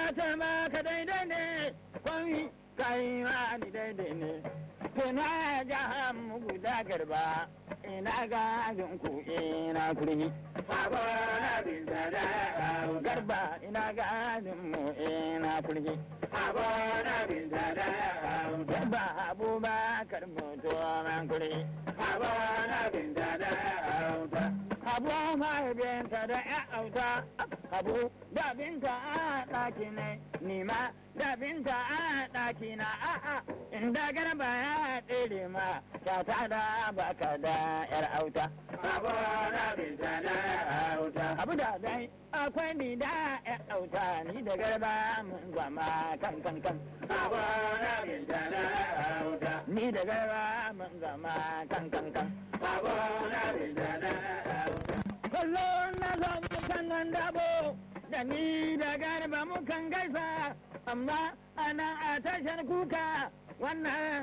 ce ma ka daidai ne kwami kai ma ni daidai ne tuna ga mu guda garba ina ga ku ina kurmi Abona binta da auta. garba ina ga mu ina kurmi Abona binta da auta. garba abubakar mutu man kurmi Abona binta da auta. abu mahaifinta da ya auta abu da binta a ɗaki ne nima da binta a ɗaki na a'a inda garba ya tsere ma ta ta da baka da yar auta Abona binta da auta. abu da dai akwai ni da yar auta ni da garba mun zama kan kan kan Abona binta da auta. ni da garba mun zama kan kan kan Abona binta da auta. kallo na zo kan nan dabo da ni da garba mukan gaisa amma ana a tashar kuka wannan